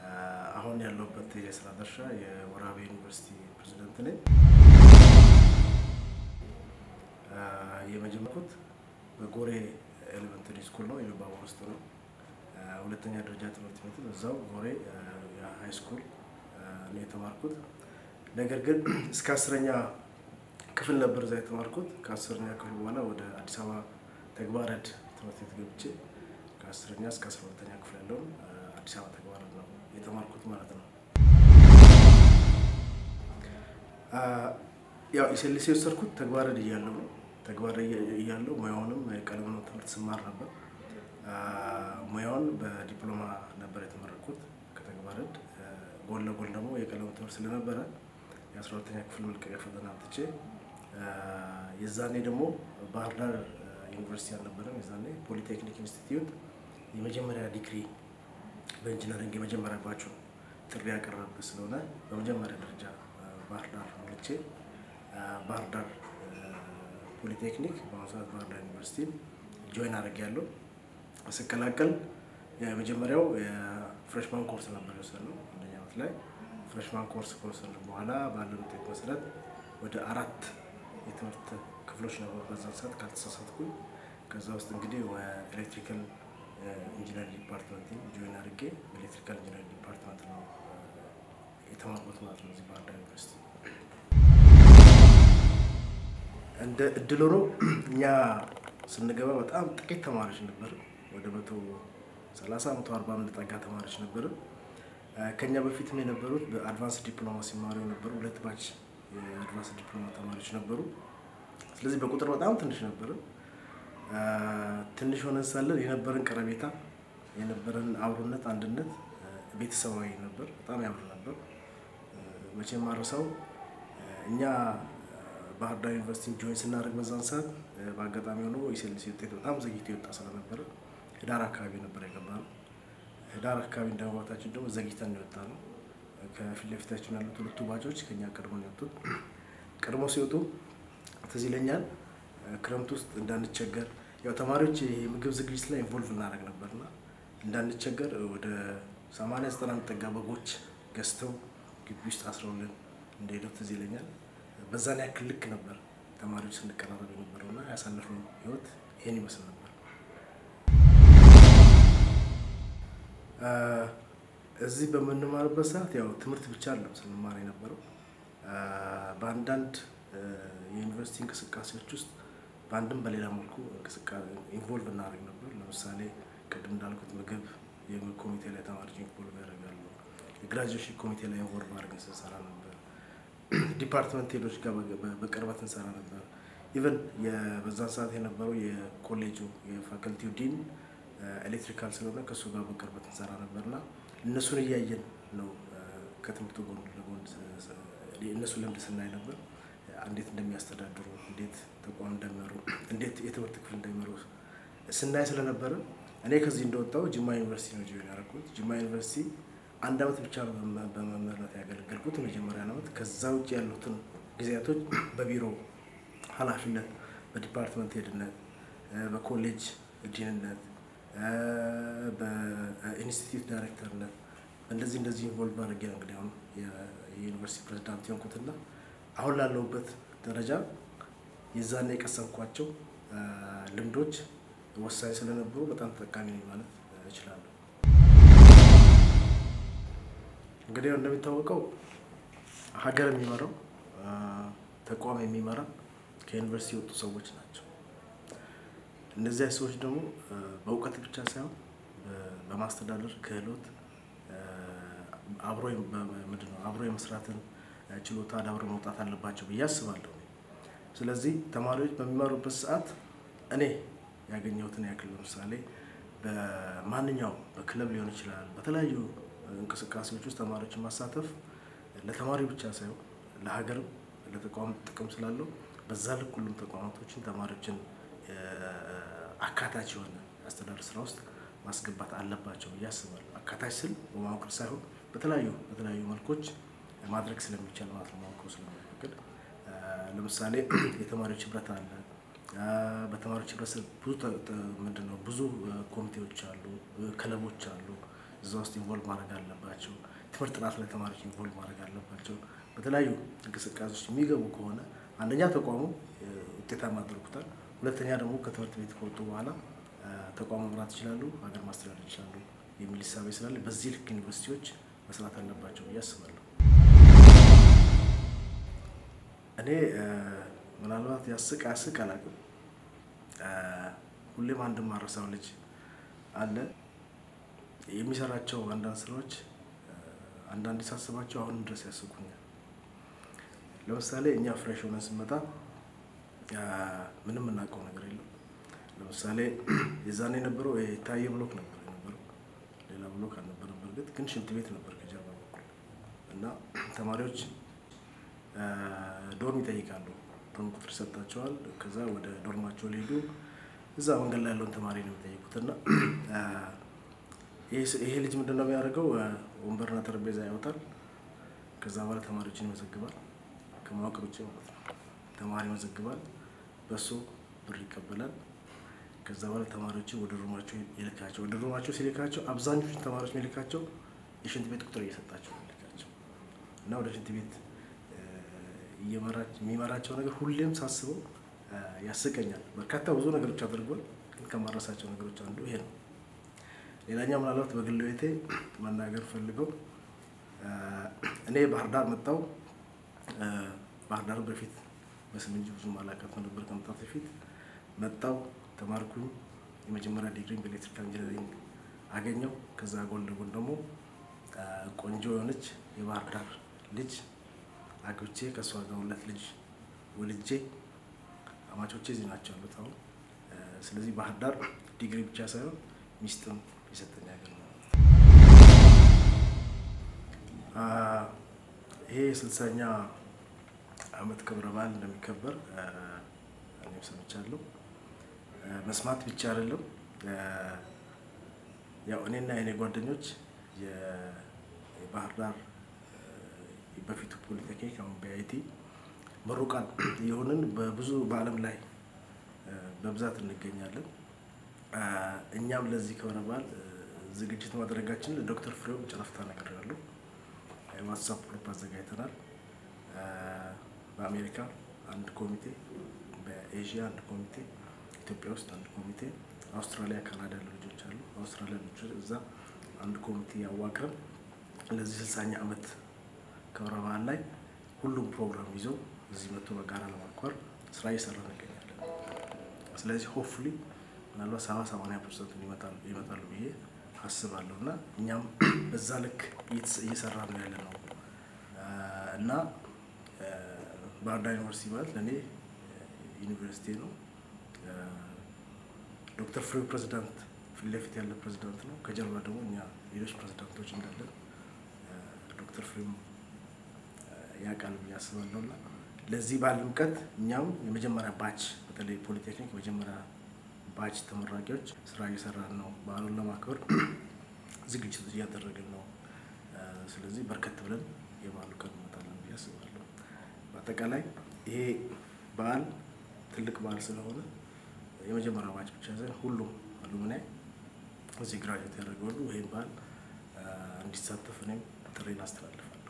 አሁን ያለሁበት የስራ ድርሻ የወራቤ ዩኒቨርሲቲ ፕሬዚደንት ነኝ። የመጀመርኩት በጎሬ ኤሌመንተሪ ስኩል ነው፣ የሉባቦር ውስጥ ነው። ሁለተኛ ደረጃ ትምህርት ቤት እዛው ጎሬ ሃይ ስኩል ነው የተማርኩት። ነገር ግን እስከ አስረኛ ክፍል ነበር እዛ የተማርኩት። ከአስረኛ ክፍል በኋላ ወደ አዲስ አበባ ተግባረድ ትምህርት ቤት ገብቼ ከአስረኛ እስከ አስራ ሁለተኛ ክፍል ያለውን አዲስ አበባ ተግባረድ ነው የተማርኩት ማለት ነው። ያው ኤስኤልሲ የወሰድኩት ተግባረድ እያለሁ ነው። ተግባረድ እያለሁ ሙያውንም የቀለም ትምህርት ስማር ነበር። ሙያውን በዲፕሎማ ነበር የተመረኩት ከተግባረድ። ጎን ለጎን ደግሞ የቀለም ትምህርት ስለነበረ የአስራ ሁለተኛ ክፍል መልቀቂያ ፈተና አምጥቼ የዛኔ ደግሞ ባህር ዳር ዩኒቨርሲቲ አልነበረም። የዛኔ ፖሊቴክኒክ ኢንስቲትዩት የመጀመሪያ ዲግሪ በኢንጂነሪንግ የመጀመሪያ ባችሁ ጥሪ ያቀረበ ስለሆነ በመጀመሪያ ደረጃ ባህር ዳር ሞልቼ ባህር ዳር ፖሊቴክኒክ በአሁኑ ሰዓት ባህር ዳር ዩኒቨርሲቲ ጆይን አድርጌያለሁ። ስቀላቀል የመጀመሪያው የፍሬሽማን ኮርስ ነበር የወሰድነው አንደኛ ዓመት ላይ ፍሬሽማን ኮርስ ከወሰድን በኋላ ባለን ውጤት መሰረት ወደ አራት የትምህርት ክፍሎች ነበሩ በዛን ሰዓት ካልተሳሳትኩኝ። ከዛ ውስጥ እንግዲህ ኤሌክትሪካል ኢንጂነር ዲፓርትመንት ጆይን አድርጌ በኤሌክትሪካል ኢንጂነር ዲፓርትመንት ነው የተማርኩት ማለት ነው እዚህ ባህር ዳር ዩኒቨርሲቲ። እንደ እድል ሆኖ እኛ ስንገባ በጣም ጥቂት ተማሪዎች ነበር። ወደ መቶ ሰላሳ መቶ አርባ የምንጠጋ ተማሪዎች ነበር። ከኛ በፊትም የነበሩት በአድቫንስ ዲፕሎማ ሲማሩ የነበሩ ሁለት ባች የአድቫንስ ዲፕሎማ ተማሪዎች ነበሩ። ስለዚህ በቁጥር በጣም ትንሽ ነበር። ትንሽ ሆነን ሳለን የነበረን ቀረቤታ፣ የነበረን አብሮነት፣ አንድነት ቤተሰባዊ ነበር። በጣም ያምር ነበር። መቼም ማረሳው እኛ ባህር ዳር ዩኒቨርሲቲ ጆይን ስናደርግ በዛን ሰዓት በአጋጣሚ ሆኖ የኤስኤልሲ ውጤት በጣም ዘግይቶ የወጣ ስለነበረ ህዳር አካባቢ ነበር የገባነው። ህዳር አካባቢ እንደመግባታችን ደግሞ ዘግይተን ነው የወጣ ነው። ከፊት ለፊታችን ያሉት ሁለቱ ባቾች ከኛ ቀድሞ ነው የወጡት። ቀድሞ ሲወጡ ትዝ ይለኛል ክረምት ውስጥ እንዳንቸገር ያው ተማሪዎች የምግብ ዝግጅት ላይ ኢንቮልቭ እናደርግ ነበርና እንዳንቸገር ወደ ሰማንያ ዘጠና የሚጠጋ በጎች ገዝተው ግቢ ውስጥ አስረውልን እንደሄደው ትዝ ይለኛል። በዛን ያክል ልክ ነበር ተማሪዎች ስንቀራረብ የነበረውና ያሳለፍነው ህይወት ይሄን ይመስል ነበር። እዚህ በምንማርበት ሰዓት ያው ትምህርት ብቻ አለም ስንማር የነበረው በአንዳንድ የዩኒቨርሲቲ እንቅስቃሴዎች ውስጥ በአንድም በሌላ መልኩ ኢንቮልቭ እናደርግ ነበር። ለምሳሌ ቅድም እንዳልኩት ምግብ የምግብ ኮሚቴ ላይ ተማሪዎች ኢንቮልቭ ያደርጋሉ። የግራጁዌሽን ኮሚቴ ላይ ኢንቮልቭ አድርገን ስንሰራ ነበር። ዲፓርትመንት ሄዶች ጋር በቅርበት እንሰራ ነበር። ኢቨን በዛን ሰዓት የነበረው የኮሌጁ የፋከልቲው ዲን ኤሌክትሪካል ስለሆነ ከእሱ ጋር በቅርበት እንሰራ ነበርና እነሱን እያየን ነው ከትምህርቱ ጎን ለጎን እነሱ ልምድ ስናይ ነበር። እንዴት እንደሚያስተዳድሩ፣ እንዴት ተቋም እንደሚመሩ፣ እንዴት የትምህርት ክፍል እንደሚመሩ ስናይ ስለነበረ እኔ ከዚህ እንደወጣሁ ጅማ ዩኒቨርሲቲ ነው ጆይን ያደረኩት። ጅማ ዩኒቨርሲቲ አንድ ዓመት ብቻ በመምህርነት ያገለገልኩት የመጀመሪያ ዓመት። ከዛ ውጭ ያሉትን ጊዜያቶች በቢሮ ኃላፊነት፣ በዲፓርትመንት ሄድነት፣ በኮሌጅ ዲንነት፣ በኢንስቲትዩት ዳይሬክተርነት እንደዚህ እንደዚህ ኢንቮልቭ አድርጌ ነው እንግዲህ አሁን የዩኒቨርሲቲ ፕሬዚዳንት የሆንኩትና አሁን ላለሁበት ደረጃ የዛኔ የቀሰምኳቸው ልምዶች ወሳኝ ስለነበሩ በጣም ተጠቃሚ ነኝ ማለት እችላለሁ። እንግዲህ እንደሚታወቀው ሀገር የሚመራው ተቋም የሚመራ ከዩኒቨርሲቲ የወጡ ሰዎች ናቸው። እነዚያ ሰዎች ደግሞ በእውቀት ብቻ ሳይሆን በማስተዳደር ክህሎት አብሮ ምንድን ነው አብሮ የመስራትን ችሎታ አዳብረው መውጣት አለባቸው ብዬ አስባለሁ። ስለዚህ ተማሪዎች በሚማሩበት ሰዓት እኔ ያገኘሁትን ያክል ለምሳሌ በማንኛውም በክለብ ሊሆን ይችላል፣ በተለያዩ እንቅስቃሴዎች ውስጥ ተማሪዎችን ማሳተፍ ለተማሪ ብቻ ሳይሆን ለሀገርም ለተቋም ጥቅም ስላለው በዛ ልክ ሁሉም ተቋማቶችን ተማሪዎችን አካታች የሆነ አስተዳደር ስራ ውስጥ ማስገባት አለባቸው ብዬ አስባለሁ። አካታች ስል በማወቅር ሳይሆን በተለያዩ በተለያዩ መልኮች ማድረግ ስለሚቻል ማለት ነው። ማወቅሩ ስለሚፈቅድ ለምሳሌ የተማሪዎች ህብረት አለ። በተማሪዎች ህብረት ስር ብዙ ምንድን ነው ብዙ ኮሚቴዎች አሉ፣ ክለቦች አሉ፣ እዛ ውስጥ ኢንቮልቭ ማድረግ አለባቸው። ትምህርት ጥናት ላይ ተማሪዎች ኢንቮልቭ ማድረግ አለባቸው። በተለያዩ እንቅስቃሴዎች የሚገቡ ከሆነ አንደኛ ተቋሙ ውጤታማ ያደርጉታል። ሁለተኛ ደግሞ ከትምህርት ቤት ከወጡ በኋላ ተቋሙ መምራት ይችላሉ፣ ሀገር ማስተዳደር ይችላሉ የሚል እሳቤ ስላለ በዚህ ልክ ዩኒቨርሲቲዎች መስራት አለባቸው ብዬ አስባለሁ። እኔ ምናልባት ያስቅ ያስቅ አላውቅም። ሁሌም አንድ ማረሳው ልጅ አለ የሚሰራቸው አንዳንድ ስራዎች አንዳንድ ሳስባቸው አሁንም ድረስ ያስቁኛል። ለምሳሌ እኛ ፍሬሽ ሆነን ስንመጣ ምንም የምናውቀው ነገር የለም። ለምሳሌ የዛኔ የነበረው የታየ ብሎክ ነበር የነበረው፣ ሌላ ብሎክ አልነበረም። በእርግጥ ግን ሽንት ቤት ነበር ከጀርባ በኩል እና ተማሪዎች ዶርም ይጠይቃሉ። ዶርም ቁጥር ይሰጣቸዋል። ከዛ ወደ ዶርማቸው ሊሄዱ እዛ መንገድ ላይ ያለውን ተማሪ ነው የሚጠይቁት እና ይሄ ልጅ ምንድን ነው የሚያደርገው? ወንበርና ጠረጴዛ ያወጣል። ከዛ በኋላ ተማሪዎችን ይመዘግባል። ከማወቅ ውጭ ማለት ነው። ተማሪ ይመዘግባል፣ በሱ ብር ይቀበላል። ከዛ በኋላ ተማሪዎችን ወደ ሩማቸው ይልካቸው። ወደ ሩማቸው ሲልካቸው አብዛኞቹ ተማሪዎች የሚልካቸው የሽንት ቤት ቁጥር እየሰጣቸው ይልካቸው እና ወደ ሽንት ቤት የሚመራቸው ነገር ሁሌም ሳስበው ያስቀኛል። በርካታ ብዙ ነገሮች አድርጓል፣ ግን ከማረሳቸው ነገሮች አንዱ ይሄ ነው። ሌላኛው ምናልባት በግል ቤቴ መናገር ፈልገው እኔ ባህር ዳር መጣው። ባህር ዳር በፊት በስም እንጂ ብዙ አላውቃትም ነበር። ከመምጣት በፊት መጣው፣ ተማርኩኝ። የመጀመሪያ ዲግሪ በኤሌክትሪካል ኢንጂነሪንግ አገኘው። ከዛ ጎን ለጎን ደግሞ ቆንጆ የሆነች የባህር ዳር ልጅ አግብቼ ከእሷ ጋር ሁለት ልጅ ወልጄ አማቾቼ እዚህ ናቸው ያሉት አሁን። ስለዚህ ባህር ዳር ዲግሪ ብቻ ሳይሆን ሚስጥም የሰጠኝ ሀገር ነው። ይሄ የስልሳኛ ዓመት ክብረ በዓል እንደሚከበር እኔም ሰምቻለሁ። መስማት ብቻ አይደለም፣ ያው እኔና የኔ ጓደኞች የባህር ዳር በፊቱ ፖሊቴክኒክ አሁን በአይቲ ምሩቃን የሆንን በብዙ በዓለም ላይ በብዛት እንገኛለን። እኛም ለዚህ ክብረ በዓል ዝግጅት ማድረጋችን ለዶክተር ፍሬው ጨረፍታ ነገር ያለው ዋትሳፕ ግሩፕ አዘጋጅተናል። በአሜሪካ አንድ ኮሚቴ፣ በኤዥያ አንድ ኮሚቴ፣ ኢትዮጵያ ውስጥ አንድ ኮሚቴ፣ አውስትራሊያ፣ ካናዳ ያሉ ልጆች አሉ። አውስትራሊያ ልጆች እዛ አንድ ኮሚቴ ያዋቅረን ለዚህ ስልሳኛ ዓመት ክብረ በዓል ላይ ሁሉም ፕሮግራም ይዘው እዚህ መጥቶ በጋራ ለማክበር ስራ እየሰራ እንገኛለን። ስለዚህ ሆፕፉሊ ምናልባት ሰባ ሰማንያ ፐርሰንት ይመጣሉ ብዬ አስባለሁ እና እኛም በዛ ልክ እየሰራ ነው ያለ ነው እና ባህር ዳር ዩኒቨርሲቲ ማለት ለእኔ ዩኒቨርሲቲ ነው። ዶክተር ፍሬው ፕሬዚዳንት ፊት ለፊት ያለ ፕሬዚዳንት ነው። ከጀርባ ደግሞ እኛ ሌሎች ፕሬዚዳንቶች እንዳለን ዶክተር ፍሬው ያውቃል ብዬ አስባለሁ እና ለዚህ በዓል ድምቀት እኛም የመጀመሪያ ባች በተለይ ፖሊቴክኒክ የመጀመሪያ ባች ተመራቂዎች ስራ እየሰራን ነው። በዓሉን ለማክበር ዝግጅት እያደረግን ነው። ስለዚህ በርከት ብለን የበዓሉ ቀን እንመጣለን ብዬ አስባለሁ። በአጠቃላይ ይሄ በዓል ትልቅ በዓል ስለሆነ የመጀመሪያ ባች ብቻ ሳይሆን ሁሉም አሉምናይ እዚህ ግራጁዌት ያደረገ ሁሉ ይህን በዓል እንዲሳተፍ እኔም ጥሬን አስተላልፋለሁ።